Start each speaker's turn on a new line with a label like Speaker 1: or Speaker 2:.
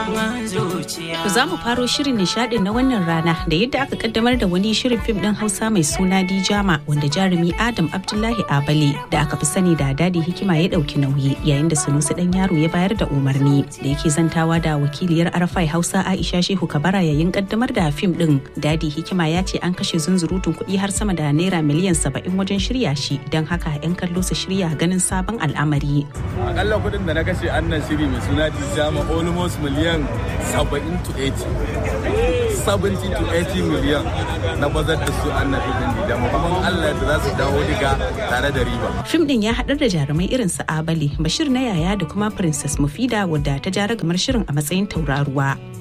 Speaker 1: To za mu faro shirin nishadin na wannan rana da yadda aka kaddamar da wani shirin fim din Hausa mai suna Dijama wanda jarumi Adam Abdullahi Abale da aka fi sani da Dadi Hikima ya dauki nauyi yayin da Sunusi dan yaro ya bayar da umarni da yake zantawa da wakiliyar Arafai Hausa Aisha Shehu Kabara yayin kaddamar da fim din. Dadi Hikima ya ce an kashe zunzurutun kuɗi har sama da naira miliyan saba'in wajen shirya shi don haka 'yan kallo su shirya ganin sabon al'amari.
Speaker 2: Akalla kuɗin da na kashe annan shiri mai suna Dijama almost miliyan 70 to 80 70 to 80 miliyan na bazar da su an nafi din da kuma Allah da za su dawo diga tare da riba.
Speaker 1: Fim din ya haɗar da jarumai irin su Abali, Bashir na yaya da kuma Princess Mufida wadda ta jara gamar shirin a matsayin tauraruwa.